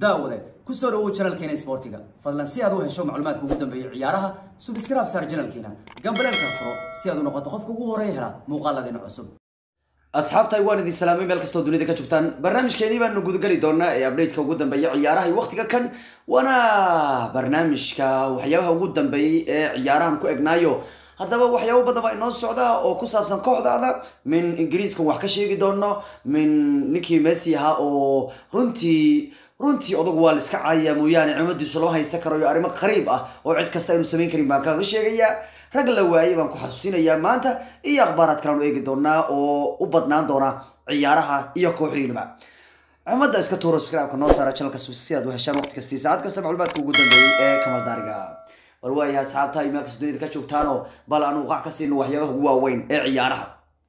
daawade kusoo dhawow janalkeena isboortiga fadlan si aad u hesho macluumaadka ugu dambeeya ciyaaraha subscribe saar janalkeena gambaleelka furo si aad u noqoto qofka ugu horeeya hela muuqaaladeena cusub asxaabtay waan idin salaamay meel kastoo dunida ka joogtaan barnaamijkeenii baanu gudageli doonaa ee updateka ugu dambeeya ciyaaraha iyo waqtiga kan waana barnaamijka waxyaabaha ugu dambeeyey ee ciyaarahan ku egnaayo haddaba waxyaabo badan baa inoo socda oo ku saabsan kooxdaada min ingiriiska wax ka sheegi doono min ninkii messi ahaa oo runtii runtii odagu waa la iska caayaya mooyaane cimadiisu lama haysan karayo arrimo qariib ah oo cid kasta aynu samayn karin baan kaga sheegayaa rag la waayey baan ku xasuusinayaa maanta iyo akhbaaraad kaleanu eegi doonaa oo u badnaan doona ciyaaraha iyo kooxiinaba cimada iska tuuro subscribe-ka noo saara channelka si aad u heshaan waqti kastii saacad kasta macluumaadka ugu dambeeyey ee kamal daariga bal waayahay asxaabta ay meel kasta dunida ka joogtaanoo bal aan uqac ka siino waxyaabaha ugu waaweyn ee ciyaaraha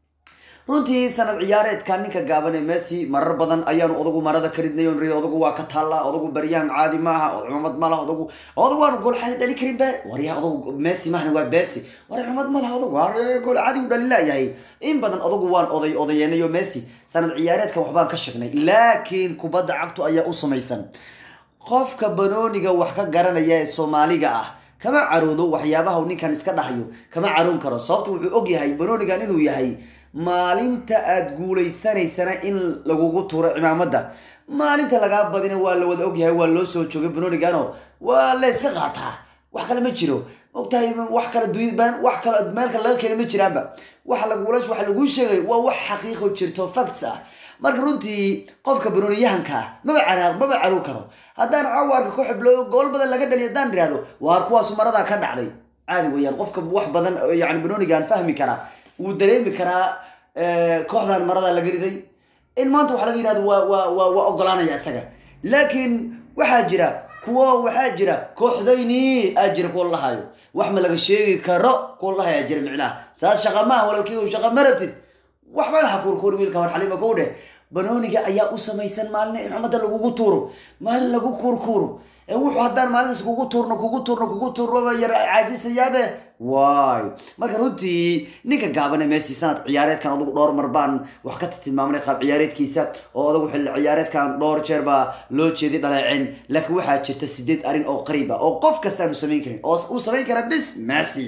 runtii sanad ciyaareedka ninka gaaban ee messi marar badan ayaanu odagu marada ka ridnay on odagu waa ka taalla odagu baryahan caadi maaha cumad malaha odagu odagu waanu gool caadi dhali karin be waryaha odagu messi mahna waa besi war cumad malaha odagu war gool caadi u dhali laayahay in badan odagu waan oday odayeenayo messi sanad ciyaareedka waxbaan ka shegnay laakiin kubadda cagtu ayaa u samaysan qofka banooniga wax ka garanaya ee soomaaliga ah kama caroodo waxyaabaha uu ninkan iska dhahayo kama caroon karo sababta wuxuu og yahay banoonigan inuu yahay maalinta aada guulaysanaysana in lagugu tuuro cimaamada maalinta lagaa badina waa la wada ogyahay waa loo soo joogay banoonigano waa la iska qaataa wax kale ma jiro ogtahay wax kale dunyadban wax kale meel kale laga keena ma jiraanba waxa lagula waxa laguu sheegay waa wax xaqiiqo jirto facts ah marka runtii qofka banooniyahanka ah maba caraaq maba carow karo haddaan caawaarka ku xiblo gool badan laga dhaliy haddaan ihahdo waar kuwaasu maradaa ka dhacday caadi weeyaan qofka wax badan yani banoonigaan fahmi karaa wuu dareemi karaa kooxdan marada laga riday in maanta waxa laga yihahdo waa waa waa waa ogolaanaya isaga laakiin waxaa jira kuwo waxaa jira kooxdayni aa jira kuwa lahayo wax ma laga sheegi karo kuwa lahaya jira micnaha saas shaqa maaha walaalkiidu shaqa maratid waxba laha kuurkuuri wiilka war xaliima kow dheh banooniga ayaa u samaysan maalin in maxamada lagugu tuuro maalin lagu kuurkuuro wuxuu haddaan maalintaas kugu tuurno kugu tuurno kugu tuurno yar caajisayaabe waay marka runtii ninka gaabane messi sanad ciyaareedkan adugu dhowr mar baan wax ka tilmaamnay qaab ciyaareedkiisa oo adagu xilli ciyaareedkan dhowr jeer baa loo jeeday dhaleecin laakiin waxaa jirta sideed arrin oo qariib ah oo qof kasta aanu samayn karin oo uu samayn kara bis messi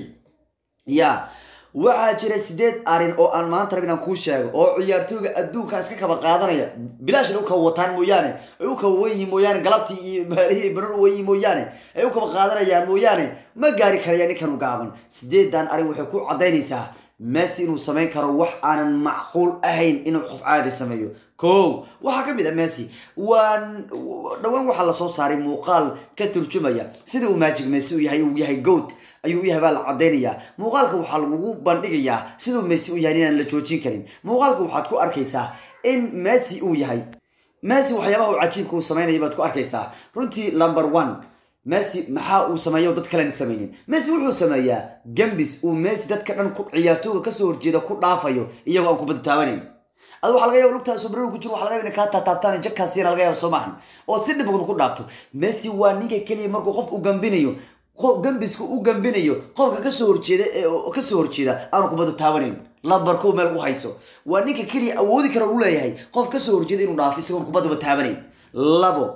ya waxaa jira sideed arin oo aan maanta rabin aan kuu sheego oo ciyaartooyga adduunka iska kaba qaadanaya bilaashna u kaba wataan mooyaane ay u kaba wenyihiin mooyaane galabtii iyo maalihii banan u wenyihiin mooyaane ay u kaba qaadanayaan mooyaane ma gaari karaya ninkan u gaaban sideedan arin waxay ku caddaynaysaa messi inuu samayn karo wax aanan macquul ahayn inuu qof caadi sameeyo ko waxaa ka mid a messi waan dhowaan waxaa lasoo saaray muuqaal ka turjumaya sida uu magic messi u yahay uu yahay goat ayuu u yahay baa la cadaynayaa muuqaalka waxaa lagugu bandhigayaa siduu messi u yahay inaan la joojin karin muuqaalka waxaad ku arkaysaa in messi uu yahay messi waxyaabaha uu cajiibka uu samaynaya baad ku arkaysaa runtii number one messi maxaa uu sameeya dad kalena sameynin messi wuxuu sameeyaa gambis uu messi dadka dhan ku ciyaartooga kasoo horjeeda ku dhaafayo iyagoo aan kubadda taabanayn ad waxa laga yaba lugtaa sobrero ku jiro waxa laga yaba inay kaa taataabtaan jakkaasiyana laga yaba soo maahan ood si dhibagda ku dhaafto messi waa ninka keliya markuu qof u gambinayo gambiska u gambinayo qofka kasoo horjeeda kasoo horjeeda aanu kubadda taabanayn lambar kow meel u hayso waa ninka keliya awoodi kara u leeyahay qof kasoo horjeeda inuu dhaafo isagoon kubaddaba taabanayn labo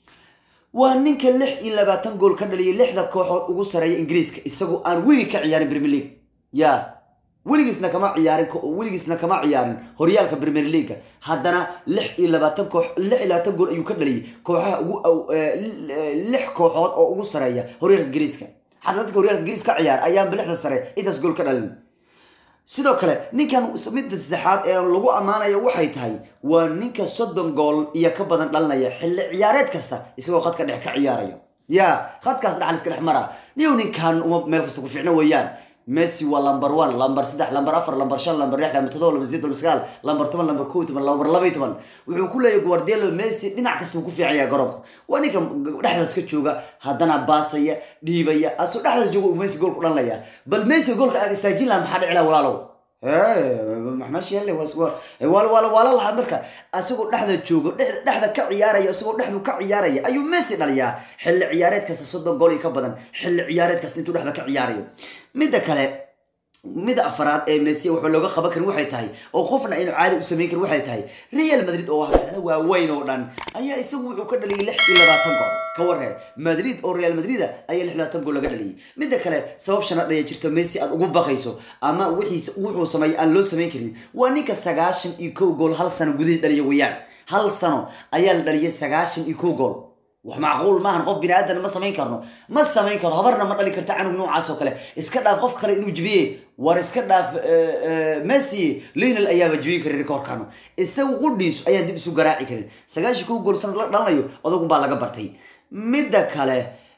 waa ninka lix iyo labaatan gool ka dhaliyay lixda kooxood ugu sareeya ingiriiska isagoo aan weligii ka ciyaarin premier league ya weligiisna kama ciyaarin weligiisna kama ciyaarin horyaalka premier leaga haddana lix iyo labaatan koox lix iyo labaatan gool ayuu ka dhaliyay kooxaha ugu lix kooxood oo ugu sareeya horyaalka ingiriiska xataa dadka horyaalka ingiriiska ka ciyaara ayaanba lixda sare intaas gool ka dhalin sidoo kale ninkan midda saddexaad ee lagu ammaanayo waxay tahay waa ninka soddon gool iyo ka badan dhalinaya xilli ciyaareed kasta isagoo khadka dhex ka ciyaarayo ya khadkaas dhaxal iska dhex mara niyow ninkan uma meel kasta ku fiicno weeyaan messi waa lamber one lamber saddex lamber afar lamber shan lamber lix lamber todoba lamber sideed lamber sagaal lamber toban lamber kow toban lamber laba iyo toban wuxuu ku leeyahay guardielo messi dhinac kasta uu ku fiicaya garoonka waa ninka dhexdaas ka jooga haddana baasaya dhiibaya asoo dhexdaas jooga uu messi gool ku dhanlaya bal messi goolka aad istaajin laha maxaa dhici laha walaalow waala lahaa marka asagoo dhexda joogo dhexda ka ciyaaraya isagoo dhexdu ka ciyaaraya ayuu messi dhaliyaa xilli ciyaareed kasta soddon gool iyo ka badan xilli ciyaareed kasta intuu dhexda ka ciyaarayo midda kale mida afaraad ee messi waxba looga qaban karin waxay tahay oo qofna aynu caadi u samayn karin waxay tahay real madrid oo waxyaala waaweyn oo dhan ayaa isagu wuxuu ka dhaliyay lix iyo labaatan gool ka warree madrid oo real madrid ayaa lix labaatan gool laga dhaliyay mida kale sabab shanad ayaa jirto messi aad ugu baqayso ama wixiisa wuxuu sameeyay aan loo samayn karin waa ninka sagaashan iyo kow gool hal sano gudihii dhaliya weeyaan hal sano ayaa la dhaliyay sagaashan iyo kow gool wax macquul maahan qof bini aadan ma samayn karno ma samayn karo habarna ma dhali karta canug noocaas oo kale iska dhaaf qof kale inuu jibiye war iska dhaaf messi lionel ayaaba jibin karin rekoorkano isagu qudhiisu ayaan dib isu garaaci karin sagaashan kow gool sanad la dhalanayo odagun baa laga bartay midda kale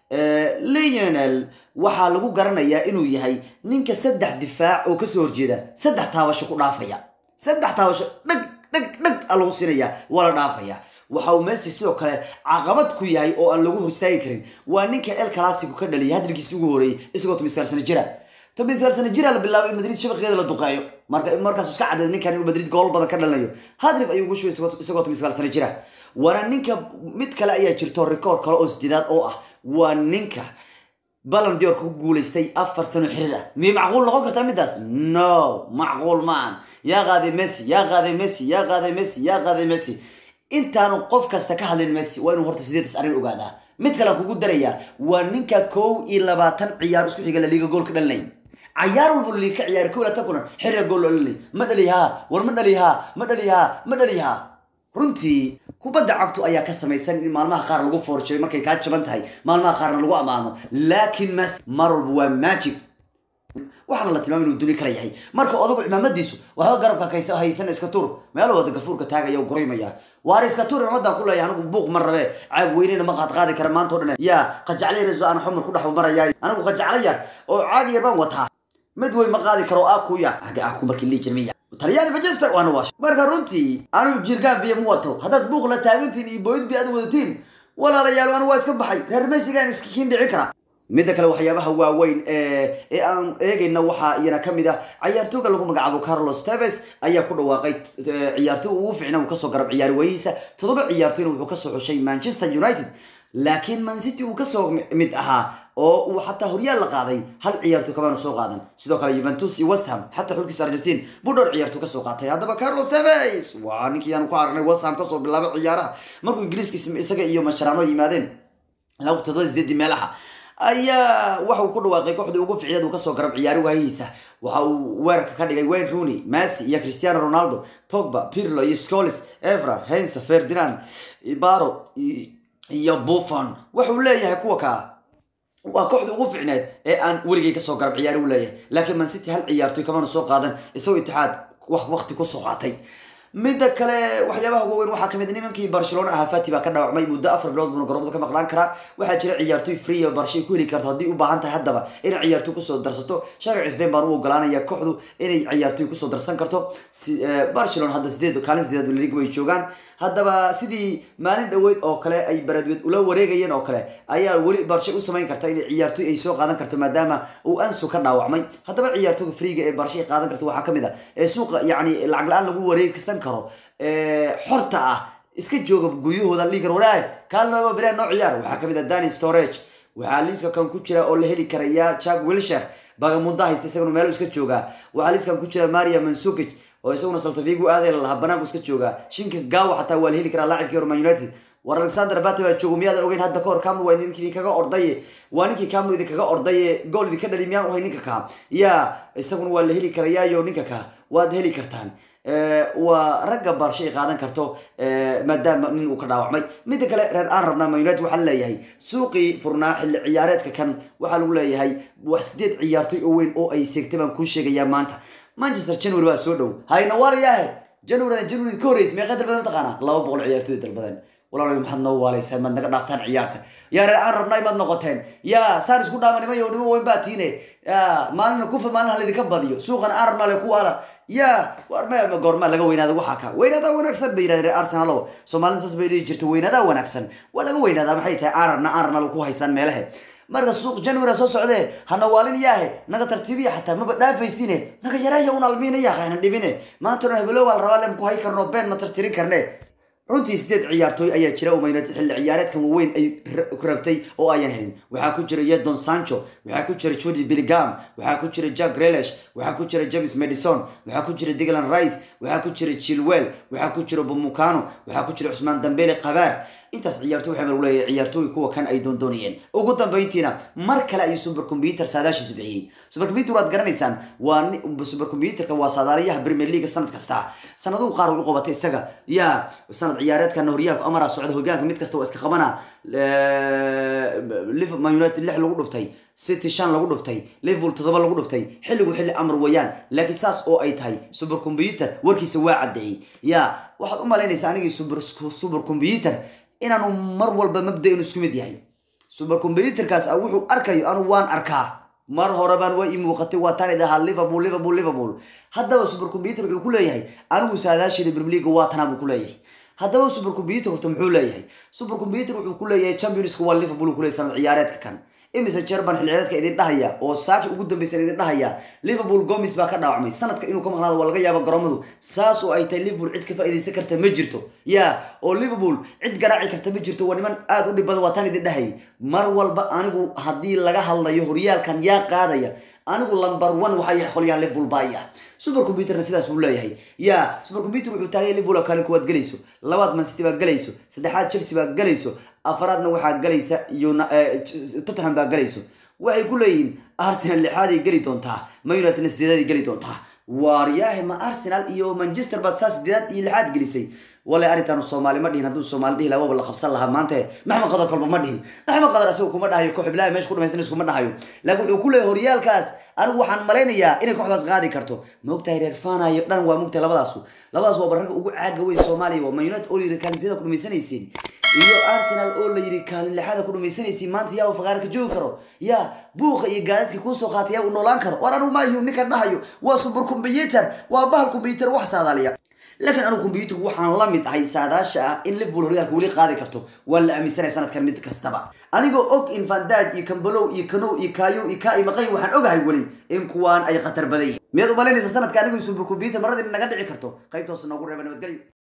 lionel waxaa lagu garanayaa inuu yahay ninka saddex difaac oo kasoo horjeeda saddex taabasho ku dhaafaya saddex taabasho dhag dhag dhag a lagu siinaya waa la dhaafaya waxa uu messi sidoo kale caqabad ku yahay oo aan lagu horstaagi karin waa ninka el classico ka dhaliyay hadalkiisi ugu horeeyay isagoo tomisaal sana jira tomisaal sana jira la bilaabay in madrid shabaqeeda la duqeeyo marka markaas iska cadeed ninkan inuu madrid gool badan ka dhalinayo hadrig ayuu ugu shubay isagoo tomisaal sana jira waana ninka mid kale ayaa jirto rikoor kale oo sideedaad oo ah waa ninka balan diorka ku guulaystay afar sano xiriir ah miyay macquul noqon kartaa midaas no macquul maahan yaa qaaday messi yaa qaaday messi yaa qaaday messi yaa qaaday messi intaanu qof kasta ka hadlin messi waa inuu horta sideedas arrin ogaadaa mid kalean kugu darayaa waa ninka kow iyo labaatan ciyaar isku xiga laliiga gool ka dhalinay cayaar walba laliiga ka ciyaar kow iyo labaatan kulan xiriga gool loo dhalinay ma dhali haa war ma dhali haa ma dhali haa ma dhali haa runtii kubadda cagtu ayaa ka samaysan in maalmaha qaar lagu foorsheeyo markay kaa jaban tahay maalmaha qaarna lagu ammaano laakiin mas mar walba waa magic waxaana la tilmaamay inuu duni kala yahay marka odagu cimaamadiisu waxba garabka kaysa haysan iska tur meel wada gafuurka taagaya u guraymaya waar iska tur cimaamadan ku leeyahay anigu buuq ma rabe caab weynena ma qaad qaadi kara maanta o dhan yaa qajacla yar aan xumar ku dhex maraya anigu qajacla yar oo caadi yar baan wataa mid weyn ma qaadi karo akuya aga aku markii lii jirmiya talyaani fajester waana waash marka runtii anigu jirgaan biyo ma wato haddaad buuq la taagantiin iyo booyid bi aad wadatiin walaalayaal anu waa iska baxay reer mesigaan iskiin dhici kara midda kale waxyaabaha waaweyn ee aan eegayna waxaa iyana kamid ah ciyaartooga lagu magacaabo carlos teves ayaa ku dhawaaqay ciyaartooy ugu fiicna uu kasoo garab ciyaari wayhiisa toddoba ciyaartooyna wuxuu kasoo xushay manchester united laakiin man city uu kasoo mid ahaa oo uu xataa horyaal la qaaday hal ciyaartooy kamaanu soo qaadan sidoo kale juventus iyo west ham xataa xulkiisa argentin buu dhowr ciyaartooy kasoo qaatay haddaba carlos teves waa ninkii aan ku aragnay west ham kasoo bilaabay ciyaaraha markuu ingiriiska isaga iyo masharano yimaadeen laba toddoba sideedii meelaha ayaa waxa uu ku dhawaaqay kooxdii ugu ficneed uu kasoo garab ciyaari waayihiisa waxa uu weerarka ka dhigay wayne rooney messi iyo cristiano ronaldo pogba pirlo iyo scolis evra hensa ferdinand ibaro iyo buffon wuxuu leeyahay kuwa kaa waa kooxda ugu ficneed ee aan weligay kasoo garab ciyaari u leeyahay laakiin man city hal ciyaartoy kamana soo qaadan isagoo itixaad wax waqti kusoo qaatay midda kale waxyaabaha ugu weyn waxaa kamid nimankii barcelona ahaa fati baa ka dhaawacmay muddo afar bilood buuna garoomada ka maqnaan karaa waxaa jira ciyaartoy free oo barshay ku heli karto haddii u baahan tahay haddaba inay ciyaartoy kusoo darsato sharci sbain baan u ogolaanaya kooxdu inay ciyaartoy kusoo darsan karto barcelona hadda sideed kaalin sideed liga way joogaan haddaba sidii maalin dhaweyd oo kale ay baradweed ula wareegayeen oo kale ayaa weli barshay u samayn karta inay ciyaartoy ay soo qaadan karto maadaama uu ansu ka dhaawacmay haddaba ciyaartooyga freega ee barshay qaadan karta waxaa kamid ah ee suuqa yacni lacag la-aan lagu wareegsan karo xorta ah iska jooga guryahooda liigar waraag kaalnooba biraan noo ciyaar waxaa kamid ah dani storage waxaa liiska kan ku jira oo la heli karaya jack wilshire bagamunda haysta isaguna meel iska joogaa waxaa liiskan ku jira maria mansukic oo isaguna saltafigu aaday lahaa banaanku iska joogaa shinka gaawa xataa waa la heli karaa laacibkii hore man united war alexander bate baa joogo miyaadan ogeyn hadda kahor camru waa ninkii idinkaga ordaye waa ninkii camru idinkaga ordaye gool idinka dhali miyaan uhay ninka kaa ya isaguna waa la heli karayaayo ninka kaa waad heli kartaan waa ragga barshay qaadan karto maadaama nin uu ka dhaawacmay midda kale reer aan rabnaa man united waxaa leeyahay suuqii furnaa xilli ciyaareedka kan waxaa lagu leeyahay wax sideed ciyaartoy oo weyn oo ay seegtay baan kuu sheegayaa maanta manchester january baa soo dhow hayna waalayahe january january ka horreysay meeqa dalbadan mataqaanaa laba boqol ciyaartoy dalbadan walaalayo maxaad noo waalaysaa maad naga dhaaftaan ciyaarta yaa reer aan rabnaa imaad noqoteen yaa saan isku dhaama nima yo nimo weyn baa tiine ya maalina kufa maalin halaydinka badiyo suuqana aan rabnaa le ku waala ya war ma goormaa laga weynaada waxaa ka weynaadaa wanaagsan bay yidhahdeen reer arsenalo soomaalida saas bay dhihi jirta weynaadaa wanaagsan waa laga weynaadaa maxay tahay aan rabnaa aan rabnaa ku haysaan meelahe marka suuq january soo socdee hana waalin yaahe naga tartiibiya xataa maba dhaafaysine naga yaraya un almiina yaahe hana dhibine maanta dhan hebelo waa la rabaa lem ku hay karno been ma tartirin karne runtii sideed ciyaartooy ayaa jira oo maynad xilli ciyaareedkan waaweyn ay rabtay oo ayan helin waxaa ku jira yedon sancho waxaa ku jira jordi billigam waxaa ku jira jack grelish waxaa ku jira james madison waxaa ku jira diglan rice waxaa ku jira chilwell waxaa ku jira bomukano waxaa ku jira cusmaan dambele kabaar intaas ciyaartoy waxaa lagu leeyahay ciyaartooy kuwa kan ay doondoonayeen ugu dambeyntiina mar kale ayuu supercomputer saadaashiisa bixiyey supercomputer waad garanaysaan waa supercomputerka waa saadaaliyaha premier league sanad kasta sanaduhu qaar u qabatay isaga yaa sanad ciyaareedkana horyaalku amara socda hogaanka mid kasta waa iska qabana liverpool united lix lagu dhuftay city shan lagu dhuftay liverpool toddoba lagu dhuftay xilligu xilli amar weeyaan laakiin saas oo ay tahay supercomputer warkiisa waa caddeeyey yaa waxaad u malaynaysaa anigii super supercomputer inaanu mar walba mabda-inu isku mid yahay supercomputerkaas wuxuu arkayo anu waan arkaa mar hore baan waa ii muuqatay waa taan idahaa liverpool liverpool liverpool haddaba supercomputer wuxuu ku leeyahay anigu saadaasheeda premier league waa tanaa buu ku leeyahay haddaba supercomputer horta muxuu leeyahay supercomputer wuxuu ku leeyahay championska waa liverpool ku leeyahay sanad ciyaareedka kan imise jerban xilciyaareedka idin dhahaya oo saaki ugu dambeysan idin dhahaya liverpool gomis baa ka dhaawacmay sanadka inuu ka maqnaado waa laga yaaba garoomadu saas oo ay tahay liverpool cid ka faa'iidaysan karta ma jirto ya oo liverpool cid garaaci karta ma jirto waa niman aada u dhib badan waa tan idin dhahayay mar walba anigu haddii laga hadlayo horyaalkan yaa qaadaya anigu number one waxaa yahay qolyahan liverpool baaya supercomputerna sidaas buu leeyahay ya supercomputer wuxuu taagay liverpool oo kale kuwaad gelayso labaad man city baa gelayso saddexaad chelsea baa gelayso afaraadna waxaa galaysa tottenham baa galayso waxay ku leeyihiin arsenal lixaaday geli doontaa ma unitedna sideedaday geli doontaa waaryahe ma arsenal iyo manchester baad saa sideedaad iyo lixaad gelisay wale arrintaanu soomaali ma dhihin hadduu soomaali dhihi lahaa waba la qabsan lahaa maanta maxamed qadar kolba ma dhihin maxamed qadar asagoo kuma dhahayo koox bilaha meesha ku dhamaysan iskuma dhahayo laakiin wuxuu ku leeyahay horyaalkaas anigu waxaan malaynayaa inay kooxdaas qaadi karto maogtahay reer fanayo dhan waa mogtahay labadaasu labadaas waa bararka ugu caaga weyn soomaaliya waa man united oo yiri kaalinsyada ku dhamaysanaysiin iyo arsenal oo la yiri kaalin lixaada ku dhamaysanaysiin maanta yaa uu faqaarka joogi karo yaa buuqa iyo gaadadka kuusoo qaatay yaa uu noolaan karo war anigu maayu ninkan dhahayo waa super computer waa bahal computer wax saadaaliya laakiin anigu computerku waxaan la mid ahay saadaasha ah in liverpool horyaalka weli qaadi karto waan la aaminsanaya sanadkan mid kastaba anigoo og in vandaj iyo kambalow iyo kanow iyo kaayo iyo kaa iyo maqay waxaan ogahay weli in kuwaan ay khatar badan yihin miyaad u malaynaysa sanadka anigu super computer maradii naga dhici karto qaybtoos noogu reeba nabadgelyo